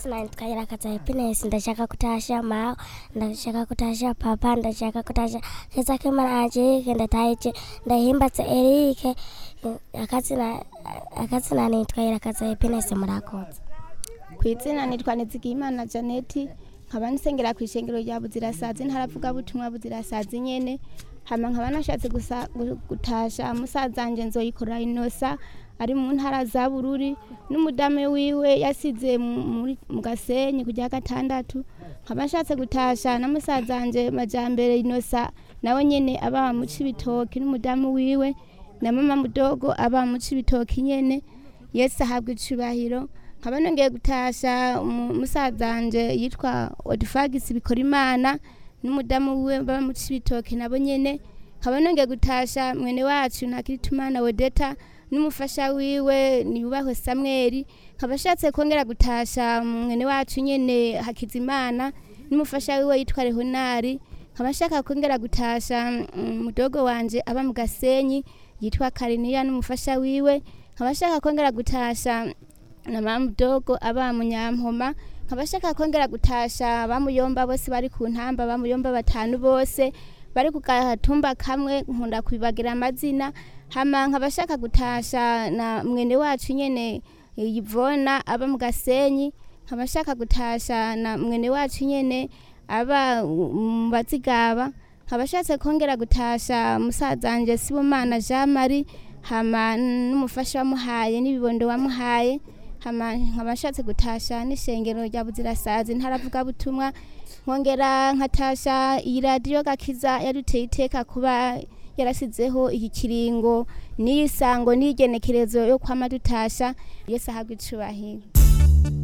akazina nitwa irakaza happiness ndashaka kutasha mao ndashaka kutasha papa ndashaka kutasha keza kemana angelique ndataije ndahimbatse erike akazina akazina nitwa irakaza happiness murakoze ku izina nitwa nizigimana janeti nkaba nsengera ku ishengero rya buzirasazi ntaravuga butumwa buzirasazi nyene hama nkaba nashatse gusa gu- gutasha musaza wanje nzoyikora inosa ari mu ntara za bururi n'umudame wiwe yasize mu- muri- mu gasenyi kujya gatandatu nkaba nshatse gutasha na musaza wanje majambere inosa nawe nyene aba mu cibitoki n'umudamu wiwe na mama mudogo aba mu cibitoki nyene yesu ahabwa icubahiro nkaba nongeye gutasha umu- musaza wanje yitwa odifagisi bikora imana n'umudamu wiwe baba mu cibitoki nabo nyene nkaba nongeye gutasha mwene wacu ntakiritumana wedeta n'umufasha wiwe niyubahwe samweli nkaba ashatse kongera gutasha mwene wacu nyene hakizimana n'umufasha wiwe yitwa rehonari nkaba nshaka kongera gutasha mm, mudogo wanje aba mu gasenyi yitwa kariniya n'umufasha wiwe nkaba nshaka kongera gutasha na mama mudogo aba mu nyampoma nkaba nshaka kongera gutasha bamuyomba bose bari ku ntamba bamuyomba batanu bose bari ku gatumba kamwe nkunda kubibagira amazina hama nkaba nshaka gutasha na mwene wacu nyene eh, yivona aba mu gasenyi nkaba nshaka gutasha na mwene wacu nyene aba mu bazigaba nkaba nshatse kongera gutasha musaza wanje sibomana jean marie hama n'umufasha wamuhaye n'ibibondo wamuhaye hama nkaba nshatse gutasha n'ishengero rya buzirasazi ntaravuga butumwa nkongera nkatasha iyi radiyo gakiza yaduteye iteka kuba yarasizeho iki kiringo n'iyi sango n'iyi genekerezo yo kwama dutasha yesu ahabwa icubahiro